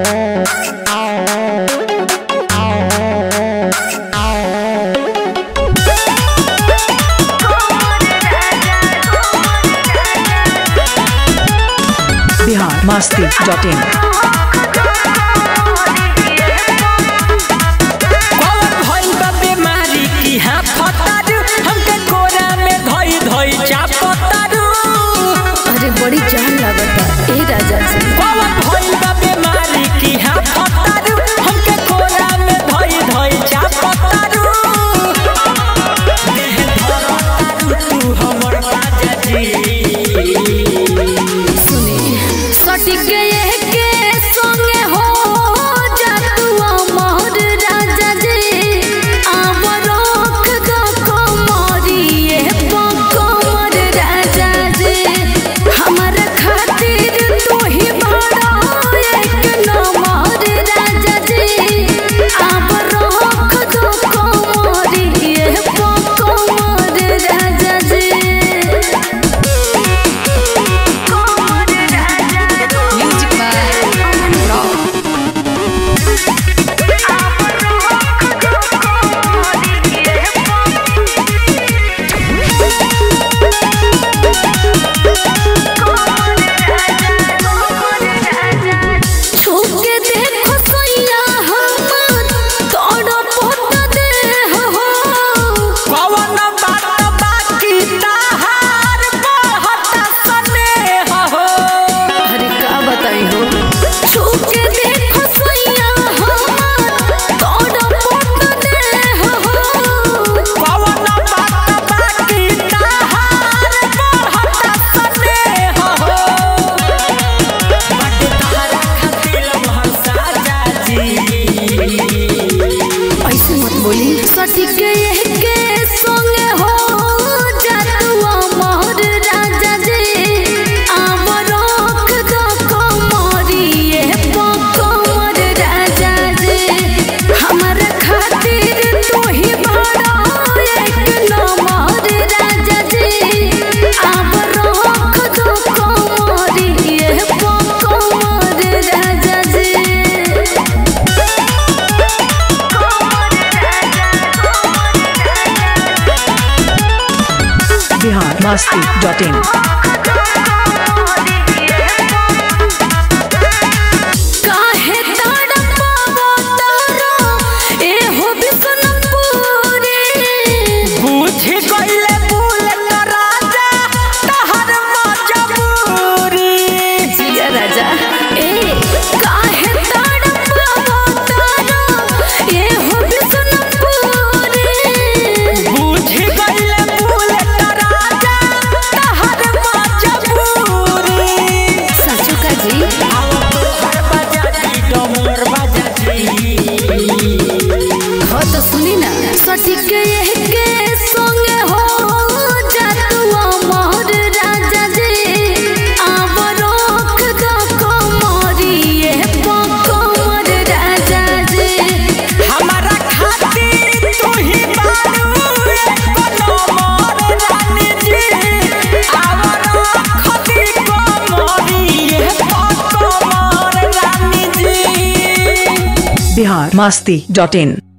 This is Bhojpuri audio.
बिहार मस्ती डॉट इन कौन भइल बा बीमारी की हाँ फतारू हमके कोरा में धई धई चापतारू अरे बड़ी जान लागता ए राजा जी कौन भइल बा बीमारी की हाँ फतारू हमके कोरा में धई धई चापतारू देह धरतारू तू हमर राजा जी सुने सटिक गए के संगे हो जा तू अमर राजा जी आव रख दो कमरिए पकमर राजा जी हमर खातिर तू ही बड़ा एक नंबर राजा जी आव रख दो कमरिए पकमर राजा जी Music by Rock. छूके देखो सैया हमर तोड़ पोत देह हो कौन बात बाकी ताहार बहुत स्नेह हो अरे का बताई हो छूके देखो सैया हमर तोड़ पोत देह हो कौन बात बाकी ताहार बहुत स्नेह हो बट तारा खातिर महसा जाजी ऐसे मत बोली सटिक के संगे हो जतुआ मोर राजा जी आव रख दो कमरिए पकमर राजा जी हमर खातिर तू ही बड़ा एक नंबर राजा जी आव रख दो कमरिए पकमर राजा जी बिहार मस्ती डॉट इन काहे तड़पावो तारो एहो बिसनपुरी बुझ गइले भूल राजा तहर मजबूरी जिया राजा ए काहे तड़पावो तारो एहो बिसनपुरी बुझ गइले भूल राजा तहर मजबूरी सचो का जी आओ तोहर बाजाजी डमर बाजाजी हो तो सुनी ना सटिक के संगे हो जतुआ मोर राजा जी आव रख दो कमरिए पकमर राजा जी हमारा खातिर तू ही बारू एको नंबर रानी जी आवर खती कमरी एको कमर रानी जी बिहार मस्ती डॉट इन